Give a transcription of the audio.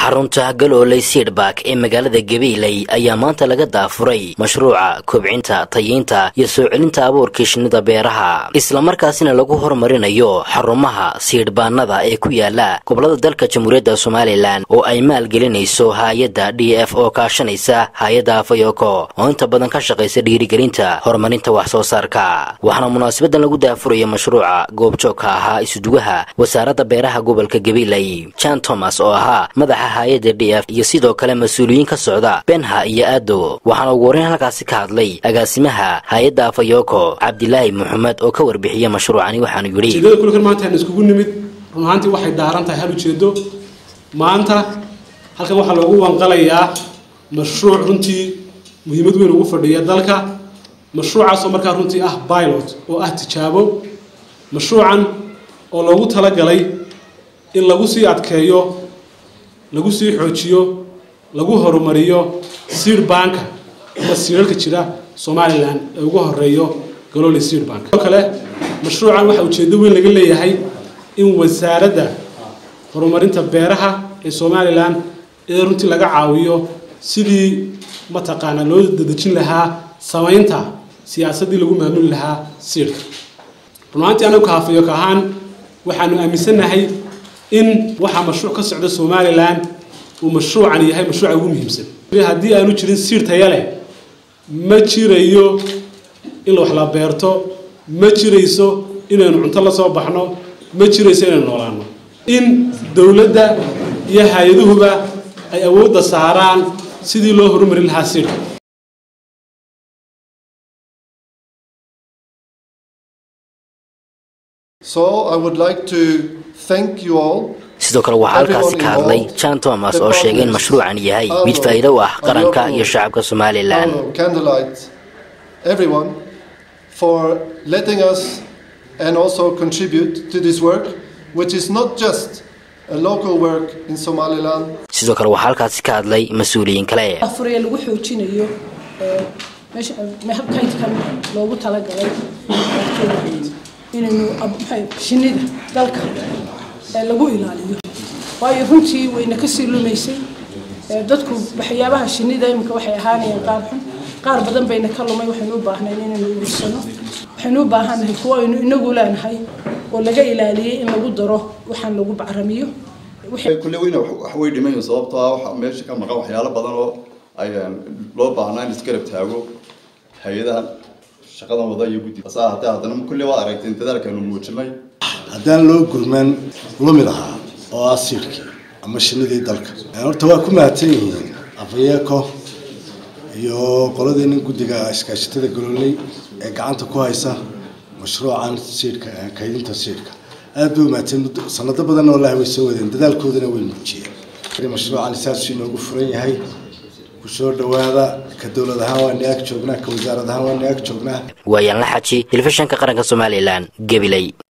xarunta galooley siidhbak ee magaalada gabiiley ayaa maanta laga daafuray mashruuca kobcinta tayiinta iyo soo celinta abuurkii shinnida beeraha islamarkaasina lagu horumarinayo xarumaha siidhbaanada ee ku yaala gobolada dalka jamhuuriyadda somalilan oo ay maalgelinayso haay-adda d f oo kaashanaysa hay-adda afayoko oo inta badan ka shaqaysa dhiirigelinta horumarinta wax soo saarka waxaana munaasabadan lagu daafuraya mashruuca goobjoogka ahaa isuduwaha wasaaradda beeraha gobolka gabiiley jan thomas oo ahaa madaxa hay-adda d f iyo sidoo kale mas-uuliyiin ka socda benha iyo aado waxaana ugu horreyn halkaasi ka hadlay agaasimaha hay-adda afayoko cabdilaahi maxamed oo ka warbixiya mashruucani waxaanu yidhi ujeedada kulkan maanta aan iskugu nimid run ahaantii waxay daaran tahay hal ujeedo maanta halkan waxaa loogu wanqalayaa mashruuc runtii muhiimad weyn ugu fadhiya dalka mashruucaasoo markaa runtii ah pilot oo ah tijaabo mashruucan oo loogu talagalay in lagu sii adkeeyo lagu sii xoojiyo lagu horumariyo seed banka ama siirarka jira somalilan ee ugu horeeyo galoole seed bank oo kale mashruucan waxaa ujeedo weyn laga leeyahay in wasaaradda horumarinta beeraha ee somalilan ee runtii laga caawiyo sidii mataqaanaa loo dadejin lahaa samaynta siyaasaddii lagu maamuli lahaa siirka runaantii anagu kaafayo ka ahaan waxaanu aaminsannahay in waxaa mashruuc ka socda somalilan uu mashruucan yahay mashruuca ugu muhiimsan haddii aanu jirin siir taya leh ma jirayo in wax la beerto ma jirayso inaynu cunto la soo baxno ma jirayso inaynu noolaano in dowladda iyo hay-aduhuba ay awoodda saaraan sidii loo horumarin lahaa siirka So I would like to thank you all sidoo kale waxaa halkaasi ka hadlay jan thomas oo sheegay in mashruucan yahay mid faa'iido u ah qaranka iyo shacabka somalilan candlelight everyone for letting us and also contribute to this work which is not just a local work in Somaliland sidoo kale waxaa halkaasi ka hadlay mas-uuliyiin kale afuraya lagu xoojinayo meesha kaydkan loogu talagalay inaynu shinnida dalka lagu ilaaliyo waayo runtii wayna kasii lumaysay dadku waxyaabaha shinnida iminka waxay ahaanayeen qaar xun qaar badan bayna ka lumay waxaynu u baahnayn inaynu ugursano waxaynu u baahannahay kuwo aynu inagu leenahay oo laga ilaaliyey in lagu daro waxaan lagu bacrimiyo kulle weyna wax way dhimayn sababtoo ah waxa meesha ka maqan waxyaalo badan oo ay loo baahnaa in isgarab taago hay-adaha shaqadan wada iyo guddi hase ahaatee haddana kulle waa aragteen dadaalkaanu muujinay haddaan loo gurmaan lumi lahaa oo ah siirkii ama shinidii dalka horta waa ku mahadsan yihiin afayeko iyo qoladeena guddiga iskaashatada galooley ee gacanta ku haysa mashruucan siidhka kaydinta siidhka aad bay umahadsan sanado badanna wallahi way soo wadeen dadaalkoodana way muujiyeen mashruucan saasuu inoogu furan yahay kusoo dhawaada ka dowlad ahaan waa ni ag joognaa ka wasaarad ahaan waa ni ag joognaa waayaan la xaji telefishanka qaranka somalilan gabiley